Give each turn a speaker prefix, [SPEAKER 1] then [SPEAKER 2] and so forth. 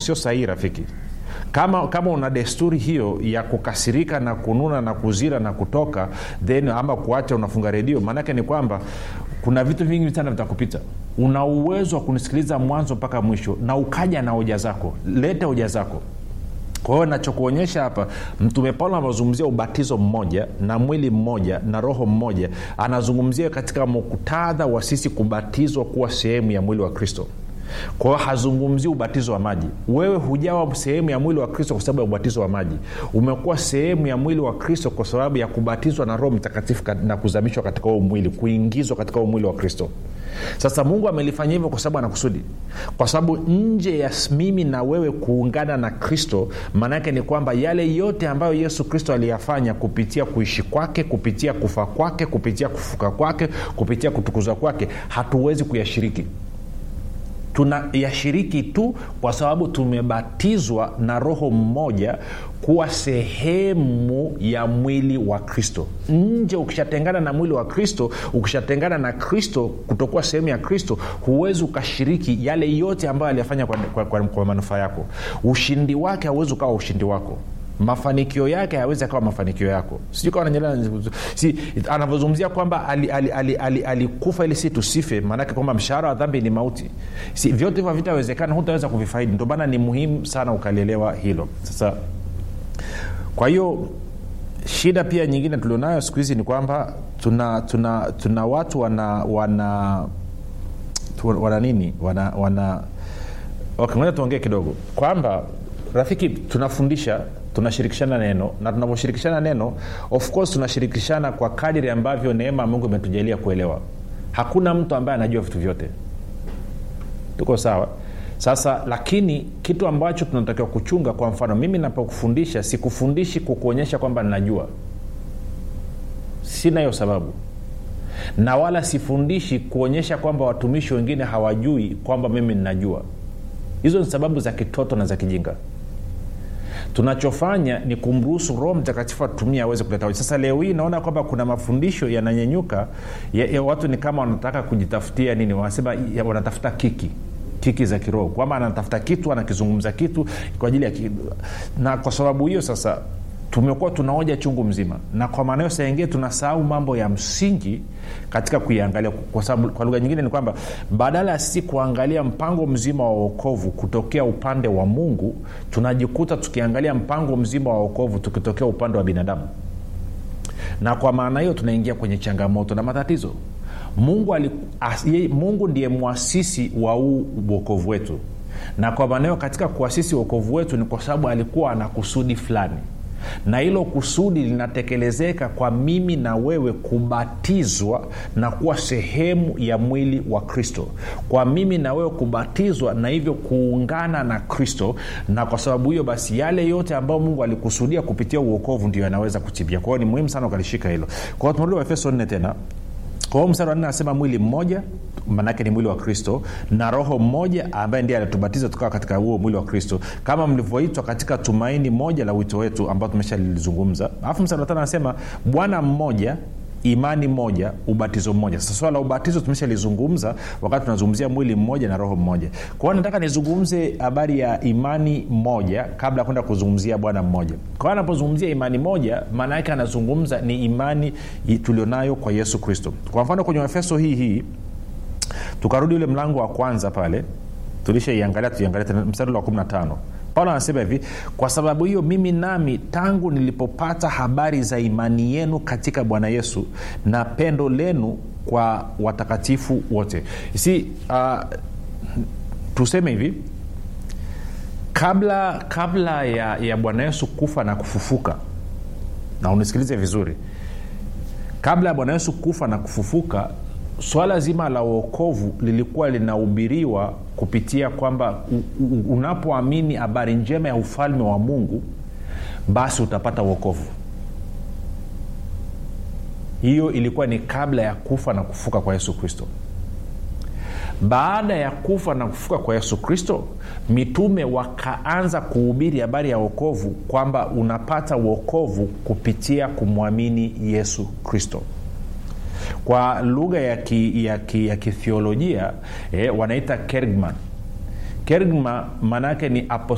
[SPEAKER 1] sio sahihi rafiki kama kama una desturi hiyo ya kukasirika na kununa na kuzira na kutoka then ama kuacha unafunga redio maanake ni kwamba kuna vitu vingi sana vitakupita una uwezo wa kunisikiliza mwanzo mpaka mwisho na ukaja na hoja zako lete hoja zako kwa hiyo nachokuonyesha hapa mtume paulo anazungumzia ubatizo mmoja na mwili mmoja na roho mmoja anazungumzia katika muktadha wa sisi kubatizwa kuwa sehemu ya mwili wa kristo kwa hiyo hazungumzii ubatizo wa maji wewe hujawa sehemu ya mwili wa kristo kwa sababu ya ubatizo wa maji umekuwa sehemu ya mwili wa kristo kwa sababu ya kubatizwa na roho mtakatifu na kuzamishwa katika huo mwili kuingizwa katika huo mwili wa kristo sasa mungu amelifanya hivyo kwa sababu anakusudi kwa sababu nje ya mimi na wewe kuungana na kristo maanaake ni kwamba yale yote ambayo yesu kristo aliyafanya kupitia kuishi kwake kupitia kufa kwake kupitia kufuka kwake kupitia kutukuzwa kwake hatuwezi kuyashiriki tunayashiriki tu kwa sababu tumebatizwa na roho mmoja kuwa sehemu ya mwili wa kristo nje ukishatengana na mwili wa kristo ukishatengana na kristo kutokuwa sehemu ya kristo huwezi ukashiriki yale yote ambayo aliyafanya kwa, kwa, kwa, kwa manufaa yako ushindi wake hauwezi ukawa ushindi wako mafanikio yake hayawezi akawa mafanikio yako sijui kawa nanyelea si, anavyozungumzia kwamba alikufa ali, ali, ali, ali ili si tusife maanake kwamba mshahara wa dhambi ni mauti si, vyote hivyo havitawezekana hutaweza kuvifaidi ndio maana ni muhimu sana ukalielewa hilo sasa kwa hiyo shida pia nyingine tulionayo siku hizi ni kwamba tuna tuna tuna watu wana wana wana nini wana wana okay, ngoja tuongee kidogo kwamba rafiki tunafundisha tunashirikishana neno na tunavyoshirikishana neno of course tunashirikishana kwa kadiri ambavyo neema ya mungu imetujalia kuelewa hakuna mtu ambaye anajua vitu vyote tuko sawa sasa lakini kitu ambacho tunatakiwa kuchunga kwa mfano mimi napokufundisha sikufundishi kukuonyesha kwamba ninajua sina hiyo sababu na wala sifundishi kuonyesha kwamba watumishi wengine hawajui kwamba mimi ninajua hizo ni sababu za kitoto na za kijinga tunachofanya ni kumruhusu roho mtakatifu atumia aweze kuleta hoja sasa leo hii naona kwamba kuna mafundisho yananyenyuka ya, ya watu ni kama wanataka kujitafutia nini wanasema ya, wanatafuta kiki kiki za kiroho kwamba anatafuta kitu anakizungumza kitu kwa ajili ya kitu. na kwa sababu hiyo sasa tumekuwa tunaoja chungu mzima na kwa maana hiyo saingine tunasahau mambo ya msingi katika kuiangalia kwa sababu kwa lugha nyingine ni kwamba badala ya sisi kuangalia mpango mzima wa uokovu kutokea upande wa mungu tunajikuta tukiangalia mpango mzima wa uokovu tukitokea upande wa binadamu na kwa maana hiyo tunaingia kwenye changamoto na matatizo mungu, ali, as, ye, mungu ndiye mwasisi wa huu uokovu wetu na kwa maana hiyo katika kuasisi uokovu wetu ni kwa sababu alikuwa ana kusudi fulani na hilo kusudi linatekelezeka kwa mimi na wewe kubatizwa na kuwa sehemu ya mwili wa kristo kwa mimi na wewe kubatizwa na hivyo kuungana na kristo na kwa sababu hiyo basi yale yote ambayo mungu alikusudia kupitia uokovu ndio yanaweza kutimia kwa hiyo ni muhimu sana ukalishika hilo kwa hiyo tumerudi waefeso nne tena kwa hiyo mstari wa nne anasema mwili mmoja maanaake ni mwili wa kristo na roho mmoja ambaye ndiye alitubatiza tukawa katika huo mwili wa kristo kama mlivyoitwa katika tumaini moja la wito wetu ambao tumeshalilizungumza alafu mstari wa tano anasema bwana mmoja imani moja ubatizo mmoja sasa swala la ubatizo tumeshalizungumza wakati tunazungumzia mwili mmoja na roho mmoja kwa hiyo nataka nizungumze habari ya imani moja kabla ya kwenda kuzungumzia bwana mmoja kwa hiyo anapozungumzia imani moja maana yake anazungumza ni imani tulionayo kwa yesu kristo kwa mfano kwenye efeso hii hii tukarudi ule mlango wa kwanza pale tulishaiangalia tuiangalia mstari wa 15 paulo anasema hivi kwa sababu hiyo mimi nami tangu nilipopata habari za imani yenu katika bwana yesu na pendo lenu kwa watakatifu wote si uh, tuseme hivi kabla kabla ya, ya bwana yesu kufa na kufufuka na unisikilize vizuri kabla ya bwana yesu kufa na kufufuka swala zima la uokovu lilikuwa linahubiriwa kupitia kwamba unapoamini habari njema ya ufalme wa mungu basi utapata uokovu hiyo ilikuwa ni kabla ya kufa na kufuka kwa yesu kristo baada ya kufa na kufuka kwa yesu kristo mitume wakaanza kuhubiri habari ya uokovu kwamba unapata uokovu kupitia kumwamini yesu kristo kwa lugha ya, ki, ya, ki, ya kithiolojia eh, wanaita kergman kergma maanaake ni